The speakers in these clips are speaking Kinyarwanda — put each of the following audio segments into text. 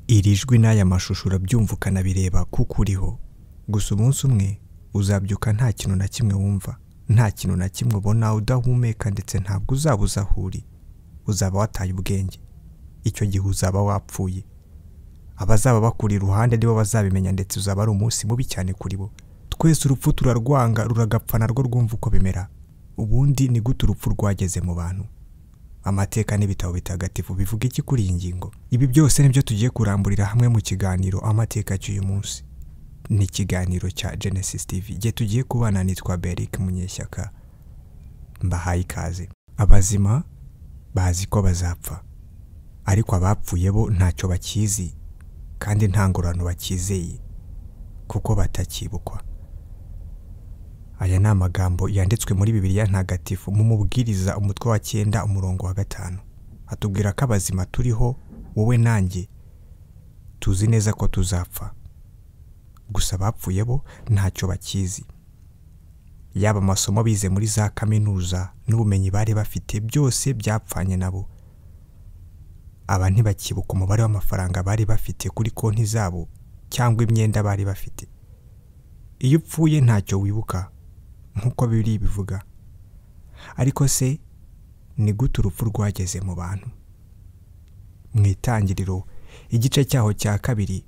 iri jwi n'aya mashusho urabyumva ukanabireba kuko uriho gusa umunsi umwe uzabyuka nta kintu na kimwe wumva nta kintu na kimwe ubona udahumeka ndetse ntabwo uzaba uzi aho uri uzaba wataye ubwenge icyo gihe uzaba wapfuye abazaba bakuri iruhande nibo bazabimenya ndetse uzaba ari umunsi mubi cyane kuri bo twese urupfu turarwanga ruragapfa narwo rwumva uko bimera ubundi ni gute urupfu rwageze mu bantu amateka n'ibitabo bitagatifu bivuga iki kuri iyi ngingo ibi byose nibyo tugiye kuramburira hamwe mu kiganiro amateka cy'uyu munsi ni ikiganiro cya genesis tv igihe tugiye kubana nitwa beric munyeshyaka mbahaye ikaze abazima bazi ko bazapfa ariko abapfuye bo ntacyo bakizi kandi nta ngororano bakizeye kuko batakibukwa aya ni amagambo yanditswe muri bibiliya ntagatifu mu mubwiriza umutwe wa cyenda umurongo wa gatanu atubwira ko abazima turiho wowe nanjye tuzi neza ko tuzapfa gusa abapfuye bo ntacyo bakizi yaba amasomo bize muri za kaminuza n'ubumenyi bari bafite byose byapfanye nabo aba ntibakibuka umubare w'amafaranga bari bafite kuri konti zabo cyangwa imyenda bari bafite iyo upfuye ntacyo wibuka nk'uko bibiri bivuga ariko se ni gute urupfu rwageze mu bantu mu itangiriro igice cyaho cya kabiri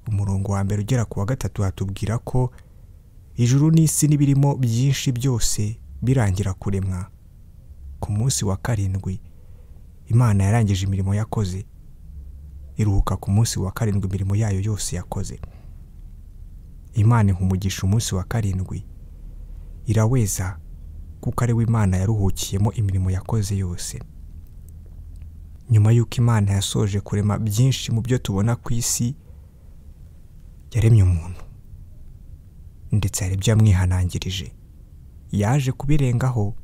umurongo wa mbere ugera ku wa gatatu hatubwira ko ijuru n'isi n'ibirimo byinshi byose birangira kuremwa ku munsi wa karindwi imana yarangije imirimo yakoze iruhuka ku munsi wa karindwi imirimo yayo yose yakoze imana ihumugisha umunsi wa karindwi iraweza kuko ari we imana yaruhukiyemo imirimo yakoze yose nyuma y'uko imana yasoje kurema byinshi mu byo tubona ku isi yaremye umuntu ndetse hari ibyo yamwihanangirije yaje kubirengaho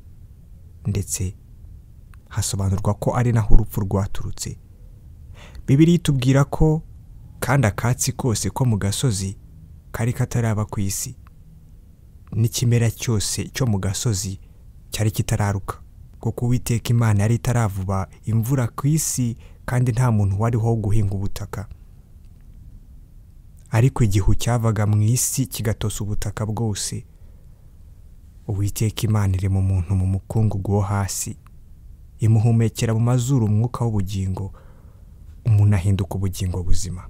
ndetse hasobanurwa ko ari naho urupfu rwaturutse bibiri itubwira ko kandi akatsi kose ko mu gasozi kari kataraba ku isi n'ikimera cyose cyo mu gasozi cyari kitararuka kuko uwiteka imana yari itaravuba imvura ku isi kandi nta muntu wariho wo guhinga ubutaka ariko igihu cyavaga mu isi kigatosa ubutaka bwose uwiteka imana iri mu muntu mu mukungugu wo hasi imuhumekera mu mazuru umwuka w'ubugingo umuntu ahinduka ubugingo buzima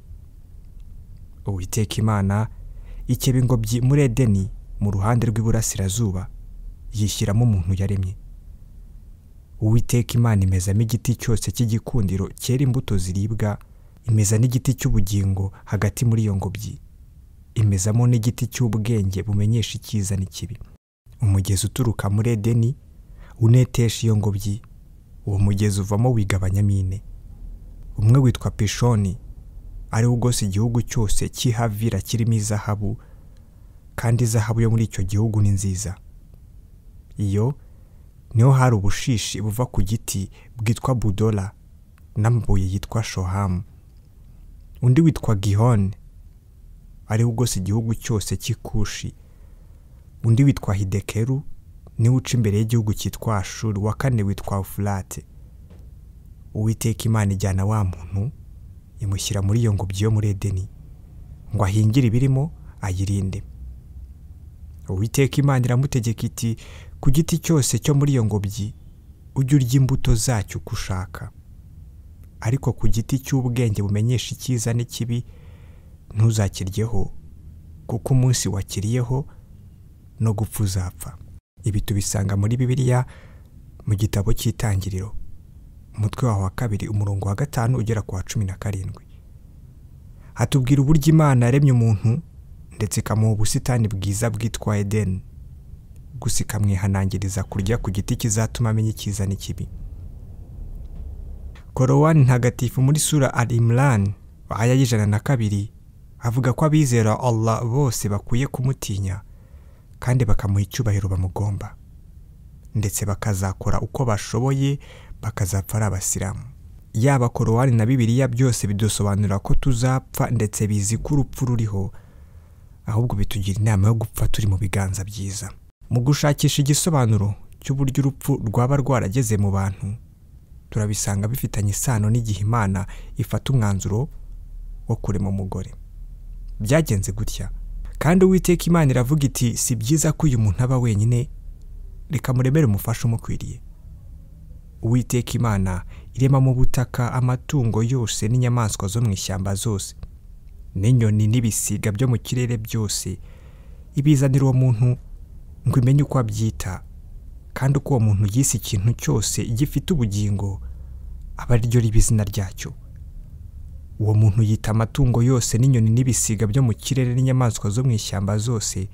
uwiteka imana ikeba ingobyi muri edeni mu ruhande rw'iburasirazuba yishyiramo umuntu yaremye uwiteka imana imezamo igiti cyose cy'igikundiro cyera imbuto ziribwa imeza n'igiti cy'ubugingo hagati muri iyo ngobyi imezamo n'igiti cy'ubwenge bumenyesha icyiza n'ikibi umugezi uturuka muri edeni unetesha iyo ngobyi uwo mugezi uvamo wigabanyamo ine umwe witwa pishoni ariwo ugose igihugu cyose cy'ihavira kirimo izahabu kandi izahabu yo muri icyo gihugu ni nziza iyo niho hari ubushishi buva ku giti bwitwa budora n'amabuye yitwa shohamu undi witwa gihoni ariwo ugose igihugu cyose cy'ikushi undi witwa hidekeru niwe uca imbere y'igihugu cyitwa shuri wa kane witwa furate uwiteka imana ijyana wa muntu imushyira muri iyo ngobyi yo muri edeni ngo ahingire ibirimo ayirinde uwiteka imana iramutegeka iti ku giti cyose cyo muri iyo ngobyi ujye urya imbuto zacyo uko ushaka ariko ku giti cy'ubwenge bumenyesha icyiza n'ikibi ntuzakiryeho kuko umunsi wakiriyeho no gupfa uzapfa ibi tubisanga muri bibiliya mu gitabo cy'itangiriro umutwe waho wa kabiri umurongo wa gatanu ugera ku wa cumi na karindwi hatubwira uburyo imana yaremye umuntu ndetse ikamuha ubusitani bwiza bwitwa edeni gusa ikamwihanangiriza kurya ku giti kizatuma amenya icyiza n'ikibi korowani ntagatifu muri sura al imurani aya y'ijana na kabiri avuga ko abizera Allah bose bakwiye kumutinya kandi bakamuha icyubahiro bamugomba ndetse bakazakora uko bashoboye bakazapfa ari abasilamu yaba korowani na bibiliya byose bidusobanurira ko tuzapfa ndetse bizi ko urupfu ruriho ahubwo bitugira inama yo gupfa turi mu biganza byiza mu gushakisha igisobanuro cy'uburyo urupfu rwaba rwarageze mu bantu turabisanga bifitanye isano n'igihe imana ifata umwanzuro wo kurema umugore byagenze gutya kandi uwiteka imana iravuga iti si byiza ko uyu muntu aba wenyine reka muremere umufasha umukwiriye uwiteka imana irema mu butaka amatungo yose n'inyamaswa zo mu ishyamba zose n'inyoni n'ibisiga byo mu kirere byose ibizanira uwo muntu ngo imenye uko abyita kandi uko uwo muntu yise ikintu cyose gifite ubugingo aba ariryo riba izina ryacyo uwo muntu yita amatungo yose n'inyoni n'ibisiga byo mu kirere n'inyamaswa zo mu ishyamba zose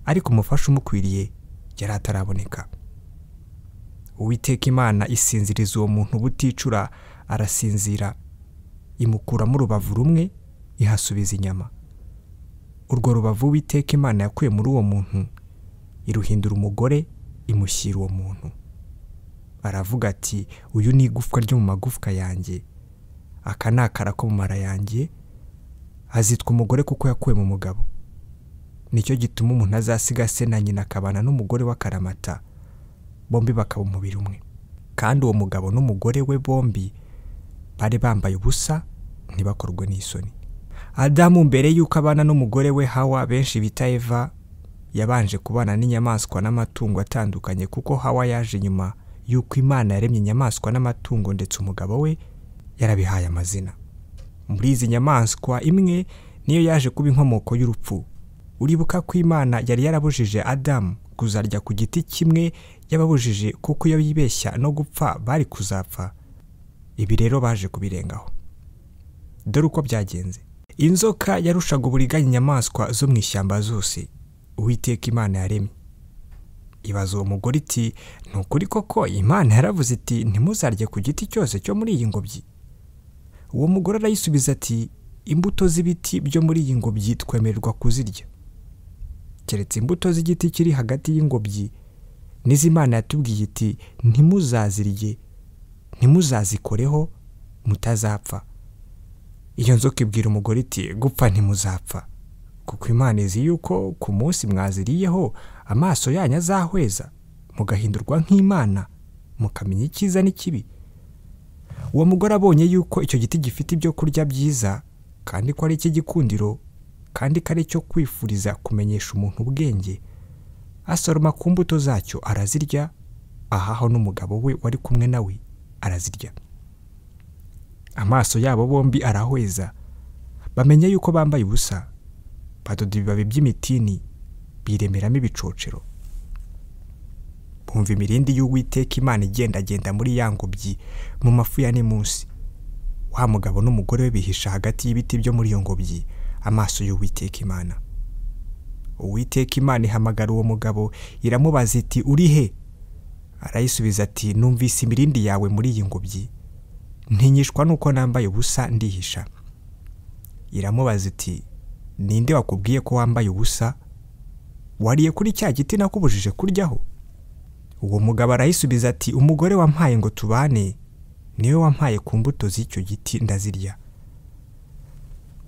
ariko umufasha umukwiriye yari ataraboneka uwiteka imana isinziriza uwo muntu buticura arasinzira imukuramo urubavu rumwe ihasubiza inyama urwo rubavu uwiteka imana yakuye muri uwo muntu iruhindura umugore imushyira uwo muntu aravuga ati uyu ni igufwa ryo mu magufwa yanjye aka ni akara ko mu mara yanjye azitwa umugore kuko yakuwe mu mugabo nicyo gituma umuntu azasiga se na nyina akabana n'umugore w'akaramata bombi bakaba umubiri umwe kandi uwo mugabo n'umugore we bombi bari bambaye ubusa ntibakorwe n'isoni adamu mbere y'uko abana n'umugore we hawa benshi bita eva yabanje kubana n'inyamaswa n'amatungo atandukanye kuko hawa yaje nyuma y'uko imana yaremye inyamaswa n'amatungo ndetse umugabo we yarabihaye amazina muri izi nyamaswa imwe niyo yaje kuba inkomoko y'urupfu uribuka ko imana yari yarabujije adamu kuzarya ku giti kimwe yababujije kuko iyo yibeshya no gupfa bari kuzapfa ibi rero baje kubirengaho dore uko byagenze inzoka yarushaga uburiganya inyamaswa zo mu ishyamba zose uwiteka imana yaremye ibaza uwo mugore iti ni ukuri koko imana yaravuze iti ntimuzarye ku giti cyose cyo muri iyi ngobyi uwo mugore arayisubiza ati imbuto z'ibiti byo muri iyi ngobyi twemererwa kuzirya keretse imbuto z'igiti kiri hagati y'ingobyi n'izimana yatubwiye iti ntimuzazirye ntimuzazikoreho mutazapfa iyo nzoka ibwira umugore iti gupfa ntimuzapfa kuko imana izi yuko ku munsi mwaziriyeho amaso yanyu azahweza mugahindurwa nk'imana mukamenya icyiza n'ikibi uwo mugore abonye yuko icyo giti gifite ibyo kurya byiza kandi ko ari icy'igikundiro kandi ko ari icyo kwifuriza kumenyesha umuntu ubwenge asoroma ku mbuto zacyo arazirya ahaho n'umugabo we wari kumwe nawe arazirya amaso yabo bombi arahweza bamenya yuko bambaye ubusa badoda ibibabi by'imitini biremeramo ibicocero bumva imirindi y'uwiteka imana igendagenda muri ya ngobyi mu mafu ya munsi wa mugabo n'umugore we bihisha hagati y'ibiti byo muri iyo ngobyi amaso y'uwiteka imana uwiteka imana ihamagara uwo mugabo iramubaza iti uri he arayisubiza ati numvise imirindi yawe muri iyi ngobyi ntinyishwa nuko nambaye ubusa ndihisha iramubaza iti ninde wakubwiye ko wambaye ubusa wariye kuri cya giti nakubujije kuryaho uwo mugabo arayisubiza ati umugore wampaye ngo tubane niwe wampaye ku mbuto z'icyo giti ndazirya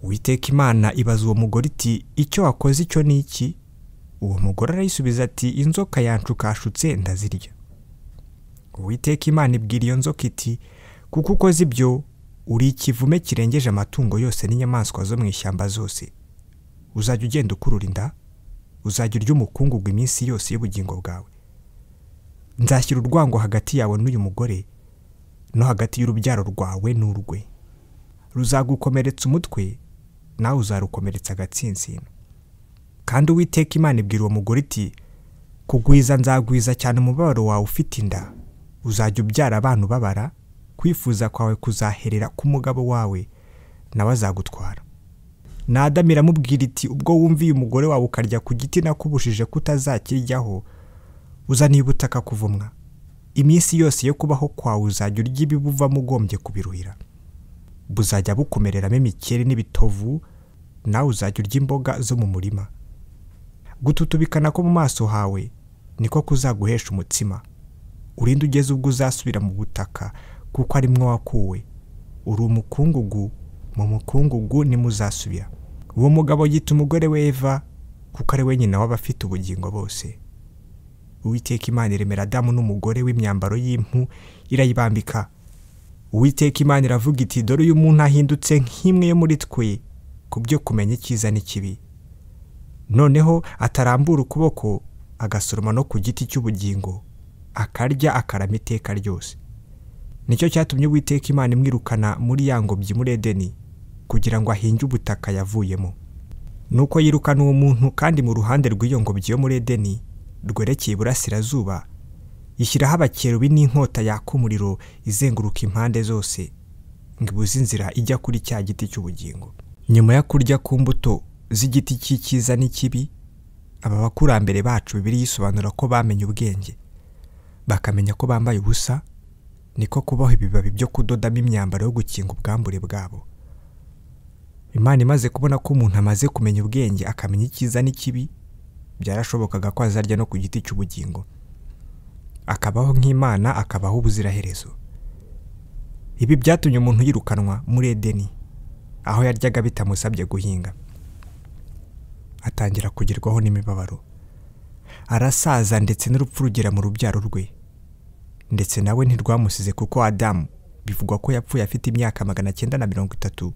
witeka imana ibaza uwo mugore iti icyo wakoze icyo ni iki uwo mugore arayisubiza ati inzoka yanshukashutse ndazirya uwiteka imana ibwira iyo nzoka iti kuko ukoze ibyo uri ikivume kirengeje amatungo yose n'inyamaswa zo mu ishyamba zose uzajya ugenda ukurura inda uzajya urya umukungugu iminsi yose y'ubugingo bwawe nzashyira urwango hagati yawe n'uyu mugore no hagati y'urubyaro rwawe n'urwe ruzagukomeretsa umutwe nawe uzarukomeretsa agatsinsino kandi uwiteka imana ibwira uwo mugore iti kugwiza nzagwiza cyane umubabaro wawe ufite inda uzajya ubyara abantu ubabara kwifuza kwawe kuzaherera ku mugabo wawe nawe azagutwara nadamu iramubwira iti ubwo wumviye umugore wawe ukarya ku giti nakubujije kutazakiryaho uzaniye ubutaka kuvumwa iminsi yose yo kubaho kwawe uzajya urya ibibuvamo ugombye kubiruhira buzajya bukomereramo imikeri n'ibitovu nawe uzajya urya imboga zo mu murima gututubikana ko mu maso hawe niko kuzaguhesha umutsima urinde ugeze ubwo uzasubira mu butaka kuko arimwo wakuwe uri umukungugu mu mukungugu nimuzasubira uwo mugabo yita umugore we eva kuko ari we nyina w'abafite ubugingo bose uwiteka imana iremera adamu n'umugore w'imyambaro y'impu irayibambika uwiteka imana iravuga iti dore uyu muntu ahindutse nk'imwe yo muri twe ku byo kumenya icyiza n'ikibi noneho atarambura ukuboko agasoroma no ku giti cy'ubugingo akarya akarama iteka ryose nicyo cyatumye uwiteka imana imwirukana muri ya ngobyi muri edeni kugira ngo ahinge ubutaka yavuyemo nuko yirukana uwo muntu kandi mu ruhande rw'iyo ngobyi yo muri edeni rwerekeye iburasirazuba yishyiraho abakerubi n'inkota yaka umuriro izenguruka impande zose ngo ibuze inzira ijya kuri cya giti cy'ubugingo nyuma yo kurya ku mbuto z'igiti cy'icyiza n'ikibi aba bakurambere bacu bibiri yisobanura ko bamenye ubwenge bakamenya ko bambaye ubusa niko kubaho ibibabi byo kudodamo imyambaro yo gukinga ubwambure bwabo imana imaze kubona ko umuntu amaze kumenya ubwenge akamenya icyiza n'ikibi byarashobokaga ko azarya no ku giti cy'ubugingo akabaho nk'imana akabaho ubuziraherezo ibi byatumye umuntu yirukanwa muri edeni aho yaryaga bitamusabye guhinga atangira kugerwaho n'imibabaro arasaza ndetse n'urupfu rugera mu rubyaro rwe ndetse nawe ntirwamusize kuko adamu bivugwa ko yapfuye afite imyaka magana cyenda na mirongo itatu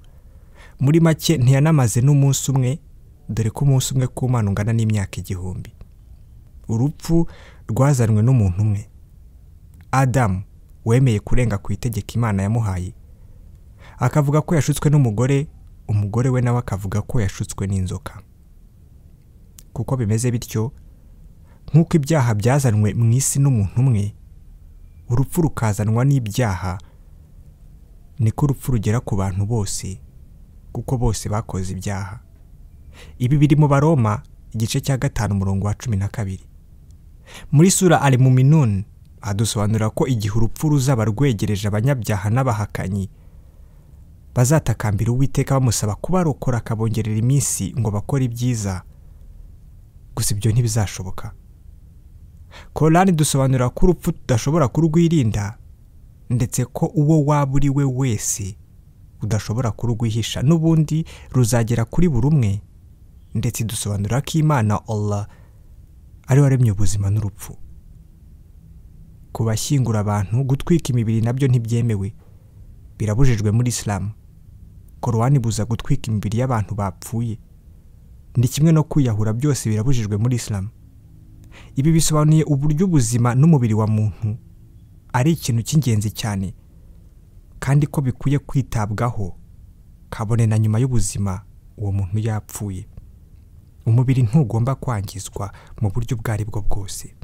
muri make ntiyanamaze n'umunsi umwe dore ko umunsi umwe ku mana ungana n'imyaka igihumbi urupfu rwazanwe n'umuntu umwe adamu wemeye kurenga ku itegeko imana yamuhaye akavuga ko yashutswe n'umugore umugore we nawe akavuga ko yashutswe n'inzoka kuko bimeze bityo nk'uko ibyaha byazanwe mu isi n'umuntu umwe urupfu rukazanwa n'ibyaha niko urupfu rugera ku bantu bose kuko bose bakoze ibyaha ibi biri mu baroma igice cya gatanu umurongo wa cumi na kabiri muri sura ari mu minuni adusobanurira ko igihe urupfu ruzaba rwegereje abanyabyaha n'abahakanyi bazatakambira uwiteka bamusaba kubarokora akabongerera iminsi ngo bakore ibyiza gusa ibyo ntibizashoboka korani dusobanurira ko urupfu tudashobora kurwirinda ndetse ko uwo waba uri we wese udashobora kurwihisha n'ubundi ruzagera kuri buri umwe ndetse dusobanurira ko imana Allah ariwe waremye ubuzima n'urupfu kubashyingura abantu gutwika imibiri nabyo ntibyemewe birabujijwe muri isilamu korowani ibuza gutwika imibiri y'abantu bapfuye ni kimwe no kwiyahura byose birabujijwe muri isilamu ibi bisobanuye uburyo ubuzima n'umubiri wa muntu ari ikintu cy'ingenzi cyane kandi ko bikwiye kwitabwaho kabone na nyuma y'ubuzima uwo muntu yapfuye umubiri ntugomba kwangizwa mu buryo ubwo ari bwo bwose